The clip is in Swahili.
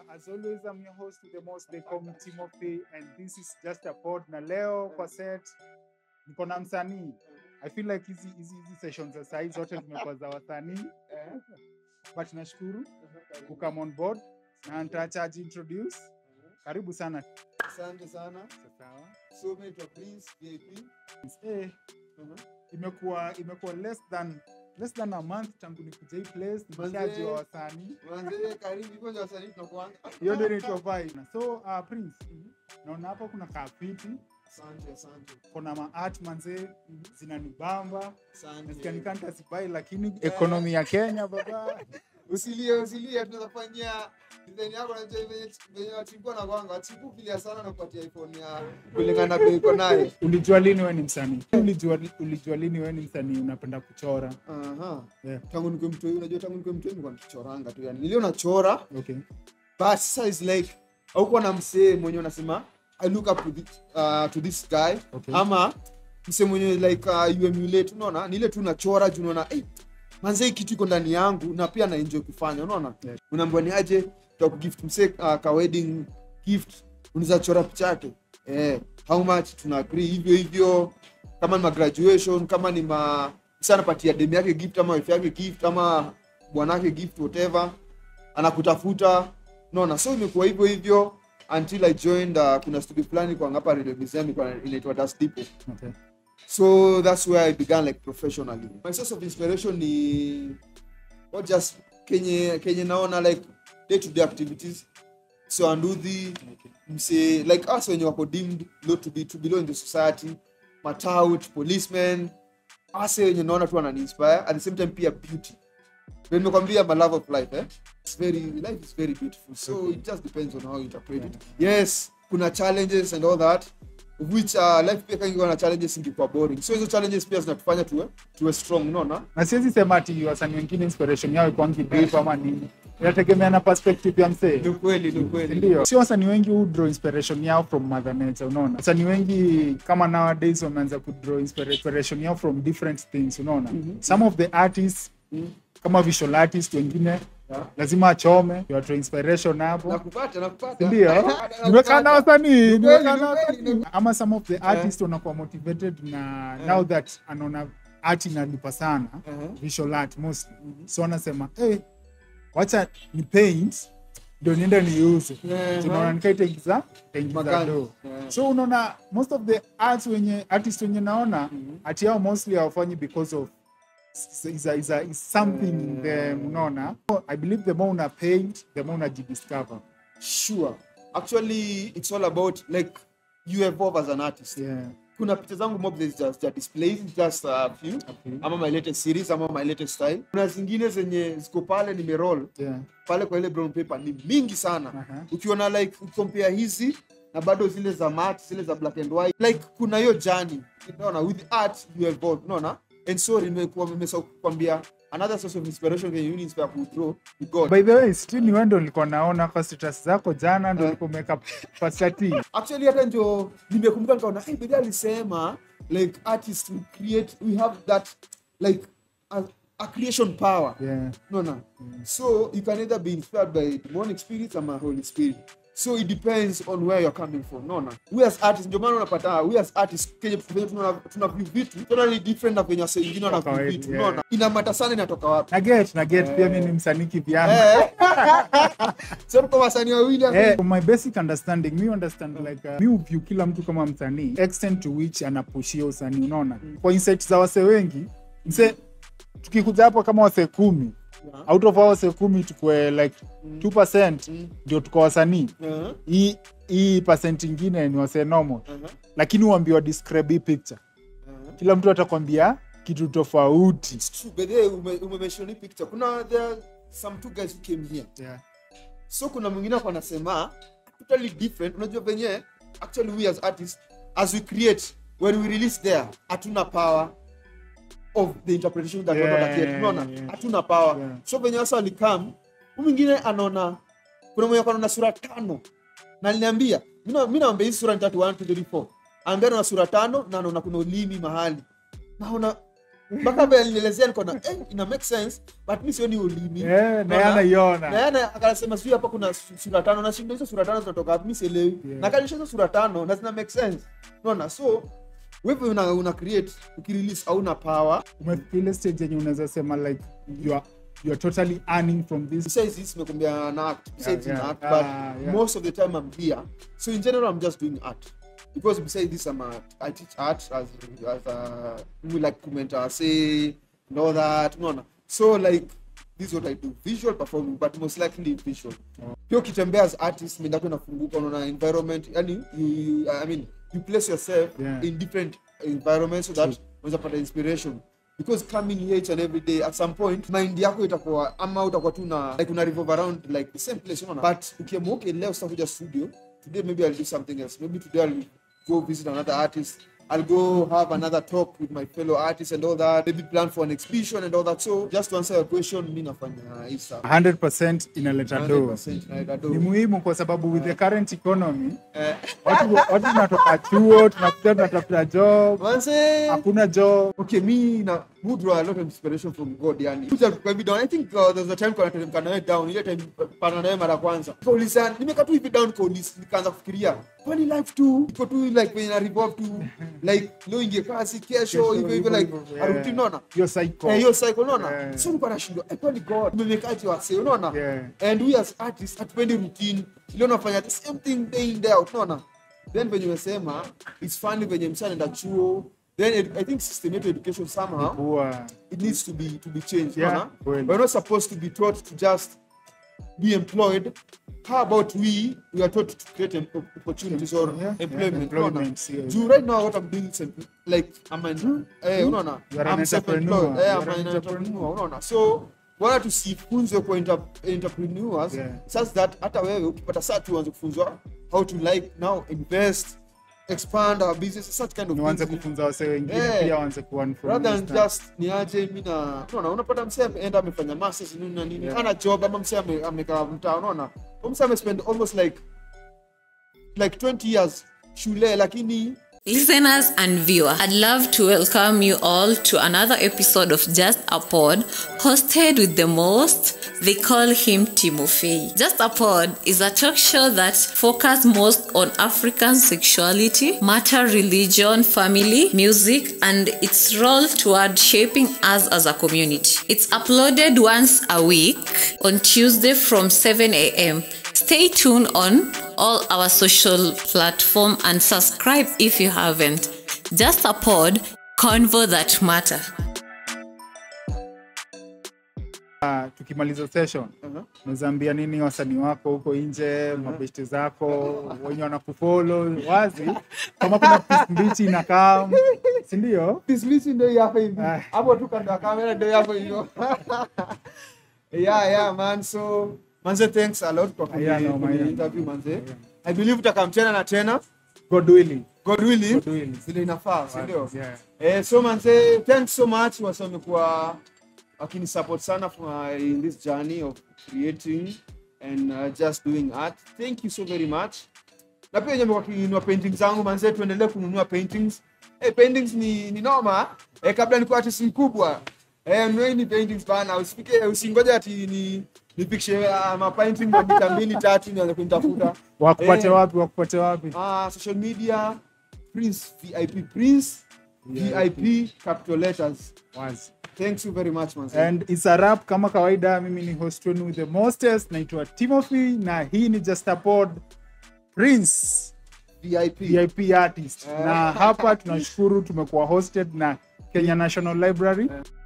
As always, I'm your host with the most, they call me Timothy, and this is just a pod. Na leo kwa set niko na msanii. I feel like hizi hizi hizi sessions za saa hizi zote zimekuwa za wasanii, but nashukuru ku come on board na nitaacha introduce. Karibu sana. Asante sana. Sawa. So mimi naitwa Prince VIP. Eh, imekuwa imekuwa less than less than a month tangu nikuja hii place, Manze. nikishajua wasanii. Manze karibu hivyo ndio wasanii tunakuanga. Hiyo ndio inaitwa vibe. So uh, Prince, naona hapa kuna kafiti Asante, asante. kuna maart manze zinanibamba Asante. nasikia nikanta sibai lakini ekonomi ya kenya baba Usilie, usilie tunaweza fanyia design yako na venye venye wachimbo na kwanga. Wachipu kilia sana na kupatia iPhone ya kulingana na bei uko nayo. ulijua lini we ni msanii ulijua, ulijua lini we ni msanii unapenda kuchora Aha. Yeah. Tangu nikuwe mtoi, unajua tangu nikuwe mtoi nilikuwa nikichoranga tu yani. Nilio nachora okay but sasa is like haukuwa na msee mwenye unasema I look up to this, uh, to this guy okay ama mse mwenye like uh, you emulate unaona ni ile tu nachora juu unaona hey, manze hii kitu iko ndani yangu na pia na enjoy kufanya unaona Yeah. unaambiwa ni aje tutakugift mse uh, ka wedding gift unaweza chora picha yake eh how much tuna agree hivyo hivyo kama ni ma graduation kama ni ma mse anapatia demu yake gift ama wife yake gift ama bwanake gift whatever anakutafuta unaona so imekuwa hivyo hivyo until i joined uh, kuna studio fulani kwa hapa radio museum ilikuwa inaitwa Dust Depot okay so that's where i began like professionally my source of inspiration ni not just kenye kenye naona like day to day activities so anduthi okay mse like us wenye wako deemed low to be to belong in the society matout policemen ase wenye naona tu wananiinspire at the same time pia beauty Vile nimekwambia my love of life eh? It's very, life is very beautiful so it just depends on how you interpret it yes kuna challenges and all that of which uh, life pia kangiwa na challenges ingekuwa boring so hizo challenges pia zinatufanya tuwe tuwe strong unaona na siwezi sema ati wasanii wengine inspiration yao ikwangi deep ama nini inategemea na perspective ya msee ni kweli ni kweli ndio sio wasanii wengi hu draw inspiration yao from mother nature unaona wasanii wengi kama nowadays wameanza ku draw inspira- inspiration yao from different things unaona some of the artists Mhm. kama visual artist wengine Yeah. lazima achome you draw inspiration hapo nakupata nakupata ndio nimekaa na wasanii Ni nimekaa kweli, na ni kweli, wasanii ama some of the artists wanakuwa motivated na now that anaona art inalipa sana Uh-huh. visual art mostly so anasema hey, wacha ni paint ndio niende niuze Uh-huh. tunaona nikaitaingiza taingiza Magani. do Yeah. so unaona most of the arts wenye artist wenye naona Mhm. ati yao mostly hawafanyi because of is, is, a, is, a, is something in them unaona i believe the more una paint the more unajidiscover sure actually it's all about like you evolve as an artist yeah kuna picha zangu mob that is just that displays just a few okay. ama my latest series ama my latest style kuna zingine zenye ziko pale nimeroll yeah pale kwa ile brown paper ni mingi sana Aha. ukiona like ukompare hizi na bado zile za mat zile za black and white like kuna hiyo jani unaona with art you evolve unaona and so nimekuwa nimesahau kukwambia another source of inspiration can you inspire ku draw ni god by the way still ni wewe ndo nilikuwa naona kwa status zako jana ndo Eh. ulikuwa umeweka pasta T. actually hata ndio nimekumbuka nikaona hey, bidhaa alisema like artists we create we have that like a, a creation power yeah unaona so you can either be inspired by demonic spirits ama holy spirit so it depends on where you're coming from unaona we as artists ndio maana unapata we as artists kenye venye tuna tuna view vitu totally different na venye wase wengine wana view kawaida, vitu yeah. unaona inamata sana inatoka wapi na get na get pia mi ni msanii kivyangu eh so kwa wasanii wawili hapo Eh, from my basic understanding mi understand like uh, mi uview kila mtu kama msanii extent to which anapushia usanii unaona kwa insight za wase wengi mse tukikuja hapo kama wase kumi Yeah. out of hao wase kumi tukue like 2% Mm. ndio tuko wasanii Uh-huh, hii hii percent ingine ni wase normal uh-huh, lakini uambiwa describe hii picture uh-huh. kila mtu atakwambia kitu tofauti It's true, but then ume, umemention hii picture kuna there are some two guys who came here yeah. so kuna mwingine hapo anasema totally different unajua venye actually we as artists as we create when we release there hatuna power of the interpretation that Yeah, yeah, wanaget unaona yeah. hatuna power Yeah. so venye sasa walikam hu mwingine anaona kuna mwenye anaona sura tano na aliniambia mi naambia hizi sura ni tatu 1 2 3 4 ambia anaona sura tano na anaona kuna ulimi mahali naona mpaka vile alinielezea niko na eh, ina make sense but mi sioni ulimi Eh, na yeye Unaona? na anaiona yeye akasema sijui hapa kuna su- sura tano na shindo hizo sura tano zinatoka wapi mi sielewi Yeah. na kanisha hizo sura tano na zina make sense unaona so wewe una, una create ukirelease hauna power umefika stage yenye unaweza sema like you are, you are totally earning from this besides this nimekuambia na act besides Yeah, in yeah. act Ah, but yeah. most of the time i'm here so in general i'm just doing art because besides this i'm a, i teach art as as a we like commentator say and all that unaona so like this is what i do visual performing but most likely visual pia ukitembea as artist mindako inafunguka unaona environment yani you, you, i mean you place yourself Yeah. in different environments so that unaweza pata inspiration because coming here each and every day at some point mind yako itakuwa ama utakuwa tu na like una revolve around like the same place unaona but ukiamua okay leo sitakuja studio today maybe i'll do something else maybe today i'll go visit another artist I'll go have another talk with my fellow artists and all that. Maybe plan for an exhibition and all that. So just to answer your question, mi nafanya hii stuff. 100% inaleta do 100% naenda do. ni muhimu kwa sababu with the current economy Eh, watu watu tunatoka chuo tunakuja tunatafuta job manze. hakuna job okay me na who draw a lot of inspiration from god yani kuja kwa hivi down i think uh, there's a time kwa nateremka nawe down ile time pana nawe mara kwanza kauliza nimekaa tu hivi down kauliza nikaanza kufikiria kwani life tu iko tu like when na revolve tu like leo ingie kazi kesho hivyo hivyo like yeah. aruti unaona hiyo cycle Eh, hiyo cycle unaona Yeah. so nilikuwa nashindwa eh, kwani god tumemekaje wase unaona Yeah. and we as artists hatupendi routine ile unafanya the same thing day in day out unaona then venye umesema it's funny venye msa anaenda chuo then ed- i think system yetu education somehow kuwa it needs to be to be changed Yeah, unaona? kweli. we're not supposed to be taught to just be employed how about we we are taught to create em- opportunities or Yeah, yeah, employment unaona? employment, yeah. juu right now what i'm doing is em- like i'm an eh unaona You are an i'm self-employed entrepreneur. eh You i'm are an an entrepreneur. entrepreneur unaona so wala tusifunzwe kwa inter- entrepreneurs Yeah. such that hata wewe ukipata saa tu uanze kufunzwa how to like now invest expand our business such kind of niwanze things kufunza wase wengine Yeah. pia waanze kuearn from rather this than stuff. just niaje mi na unaona unapata msee ameenda amefanya masters nini na nini Yeah. ana job ama msee ame- amekaa mtaa unaona Huyu msee amespend almost like like 20 years shule lakini Listeners and viewers, I'd love to welcome you all to another episode of Just a Pod, hosted with the most. They call him Timofey. Just a Pod is a talk show that focuses most on African sexuality, matter, religion, family, music, and its role toward shaping us as a community. It's uploaded once a week on Tuesday from 7 a.m. Stay tuned on all our social platform and subscribe if you haven't. Just a pod, convo that matter. Ah, tukimaliza session uh-huh. nawezaambia nini wasanii wako huko nje mabeshte zako wenye wanakufolo wazi kama kuna piece mbichi inakaa sindio dismisi ndio hii hapa hivi Ah. hapo tu kando ya kamera ndio hapo hivyo yeah yeah man so manze thanks a lot kwa kuni- Yeah, no, kuni man. interview manze i believe utakam tena na tena god willing god willing God willing. vile inafaa si ndio Yeah. Eh, so manze, thanks so much wase wamekuwa wakini support sana for, in this journey of creating and uh, just doing art. Thank you so very much. Na pia wenye wamekuwa wakinunua paintings zangu manze, tuendelee kununua paintings. Eh, paintings ni, ni noma. Eh, kabla nikuwa artist mkubwa. Eh, nunueni paintings bana, usifike usingoje ati ni nipikshe uh, ma painting kwa mita mbili tatu nianze kunitafuta. wakupate Eh, wapi wakupate wapi uh, social media Prince VIP Prince VIP capital letters. wazi Thanks you very much man. and it's a wrap kama kawaida mimi ni host wenu with the mostest naitwa timothy na hii ni just a pod prince VIP. vip artist na hapa tunashukuru tumekuwa hosted na kenya national library